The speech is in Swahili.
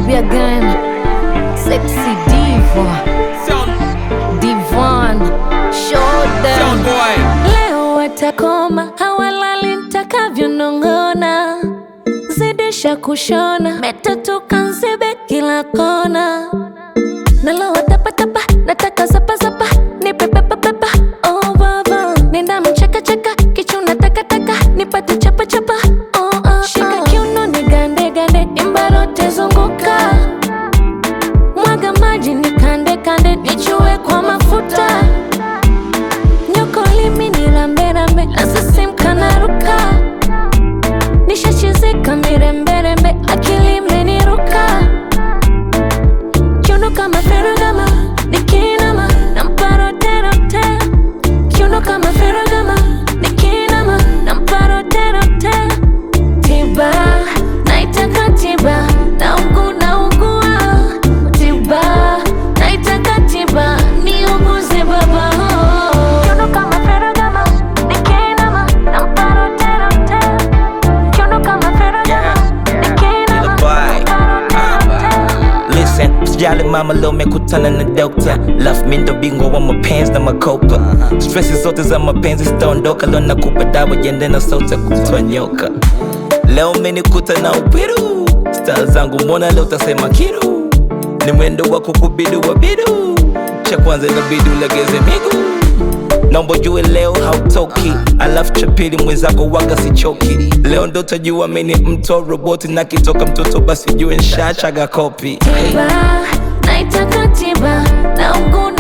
baby again. Sexy diva, Sound, divan, show sound them. boy. Leo watakoma, hawalali nitakavyonong'ona, zidisha kushona, metatuka nzibe kila kona, nalowa tapatapa, nataka zapazapa, nipe pepapepa, oh baba, nenda mchekacheka, kichuna takataka, nipate chapachapa, oh, oh, shika kiuno nigande gande, imbarote zunguka, mwaga maji nikande kande, nichue kwa mafuta nyoko limi ni rambe rambe nasisimka naruka nishachizika miremberembe akili imeniruka kiuno kama feragama nikinama namparoterote kiuno kama feragama nikinama namparoterote tiba naitaka tiba naugu naugua tiba naitaka tiba niuguze baba kiuno kama feragama nikinama namparoterote kiuno kama feragama nikinama Boy. namparoterote Listen, sijali mama leo mekutana na dokta Love mi ndo bingwa wa mapenzi na makopa Stressi zote za mapenzi zitaondoka Leo nakupa dawa jende na sauti ya kutoa nyoka Leo menikuta na upiru Star zangu mbona leo utasema kiru Ni mwendo wa kukubidu wa bidu Cha kwanza inabidi ulegeze miguu naomba ujue leo hautoki alafu cha pili mwenzako waga sichoki leo ndo tajua mini mto roboti na kitoka mtoto basi jue nshachaga kopi hey. tiba naitaka tiba nauguna